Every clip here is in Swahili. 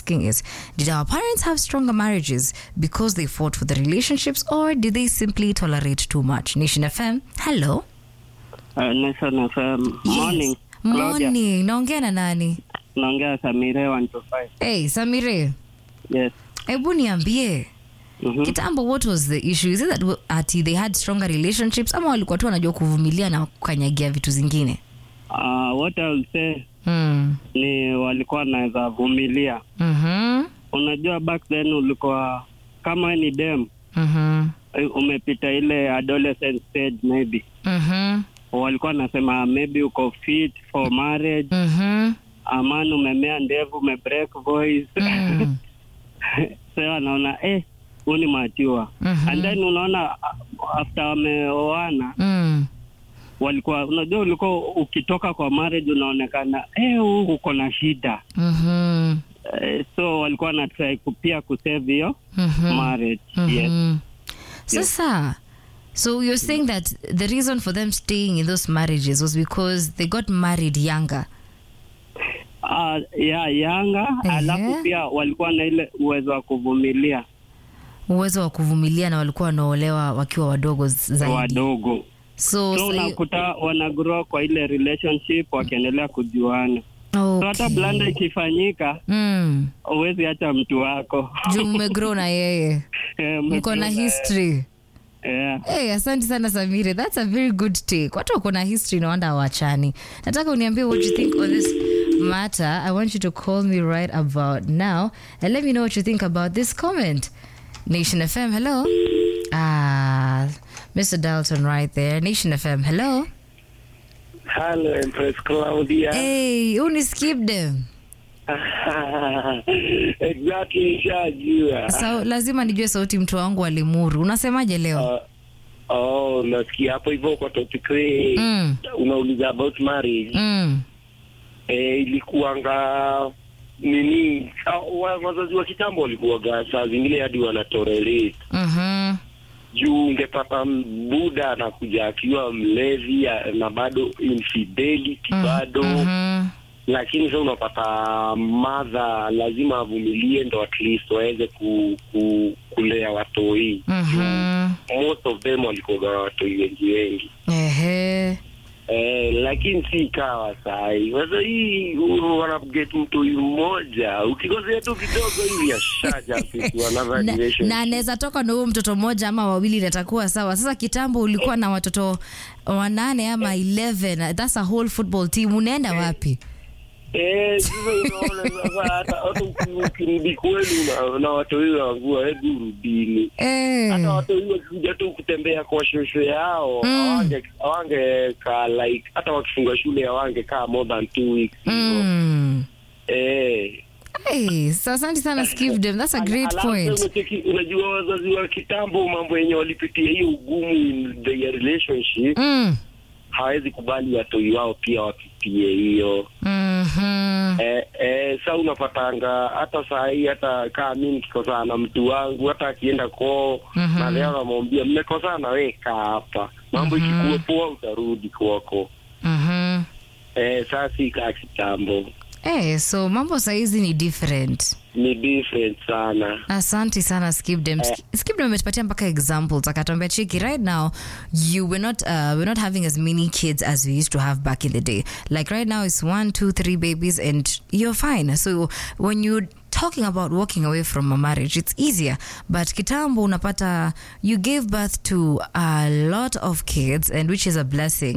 asking is Did our parents have stronger marriages because they fought for the relationships or did they simply tolerate too much? Nation FM, hello. Uh, Nation FM. Morning. Yes. Claudia. Morning. Naongea na nani? Naongea Samire 125. Hey, Samire. Yes. Hebu niambie. Mhm. Kitambo what was the issue? Is it that w- ati they had stronger relationships ama walikuwa tu wanajua kuvumilia na kukanyagia vitu zingine? Uh, what I will say Mm. ni walikuwa wanaweza vumilia. Mhm. Unajua back then ulikuwa kama we ni dem Mhm. eh, umepita ile adolescent stage maybe Mhm. walikuwa wanasema maybe uko fit for marriage Mhm. aman umemea ndevu umebreak voice Mm. so wanaona eh huu ni matiwa Mhm. and then unaona uh, after wameoana Mm. walikuwa unajua ulikuwa ukitoka kwa marriage unaonekana eh huu uko na shida Mhm. eh, so walikuwa na try ku- pia kusave hiyo Mhm. marriage yes Mhm. Sasa, so you're saying that the reason for them staying in those marriages was because they got married younger. uh, ya yanga Ehe. alafu pia walikuwa na ile uwezo wa kuvumilia Uwezo wa kuvumilia na walikuwa wanaolewa wakiwa wadogo z- zaidi. wadogo So, so sa- unakuta wanagrow kwa ile relationship wakiendelea kujuana so hata okay. blanda ikifanyika Mm. huwezi hata mtu wako Juu mmegrow na yeye. Eh, Mko na mmegrow history. yeah. Hey, asante sana Samire. That's a very good take. Watu wako na history no wonder hawachani. Nataka uniambie what you think on this matter. I want you to call me right about now and let me know what you think about this comment. Nation FM, hello. Ah, Mr. Dalton right there. Nation FM, hello. Hello, Empress Claudia. Hey, uniskip them. exactly, shajua. So, lazima nijue sauti mtu wangu wa Limuru. Unasemaje leo? Uh, oh, nasikia hapo hivyo kwa topic hii Mm. unauliza about marriage. Mm. Eh, ilikuwanga nini ah, wa- wazazi wa kitambo walikuwaga saa zingine hadi wanatorelate Mhm. juu ungepata buda anakuja akiwa mlevi ah, na bado infidelity bado Mhm. lakini sasa unapata madha lazima avumilie ndo at least waweze ku, ku, kulea watoi Mhm. most of them walikuwa watoi wengi wengi Ehe. eh, lakini si ikawa sahi sasa hii uh, wanaget mtoi mmoja ukikosea tu kidogo hivi ashaja to another na, relationship. na anaweza toka na huyo mtoto mmoja ama wawili natakuwa sawa sasa kitambo ulikuwa na watoto wanane ama 11 that's a whole football team unaenda wapi Eh, sasa unaona sasa hata hata uki- ukirudi kwenu na, na watoi wangua hebu rudini eh. hata watu hiyo wakikuja tu kutembea kwa shosho yao Mm. hawange hawangekaa like hata wakifunga shule hawangekaa more than two weeks hivyo. mm. eh hey, so asante sana skip them that's a great Alafu point unacheki, unajua wazazi wa kitambo mambo yenye walipitia hiyo ugumu in their relationship mm. hawezi kubali watoi wao pia wapitie hiyo mm-hmm. eh, eh, sa unapatanga hata saa hii hata kaa mi nikikosana na mtu wangu hata akienda koo Mhm. na leo namwambia mmekosana weka hapa mambo Mhm. ikikuwa poa utarudi kwako Mm-hmm. eh, saa si kaa kitambo Hey, so mambo saizi ni different ni different sana asante sana skipdem skipdem ametupatia mpaka examples akatuambia chiki right now you we're not uh, we're not having as many kids as we used to have back in the day like right now it's one two three babies and you're fine so when you talking about walking away from a marriage it's easier but kitambo unapata you gave birth to a lot of kids and which is a blessing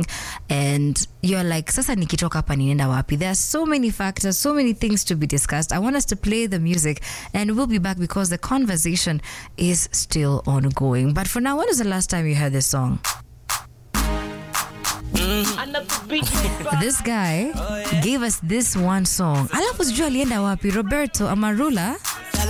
and you're like sasa nikitoka hapa ninaenda wapi there are so many factors so many things to be discussed i want us to play the music and we'll be back because the conversation is still ongoing but for now when was the last time you heard this song this guy gave us this one song alafu sijui alienda wapi roberto amarula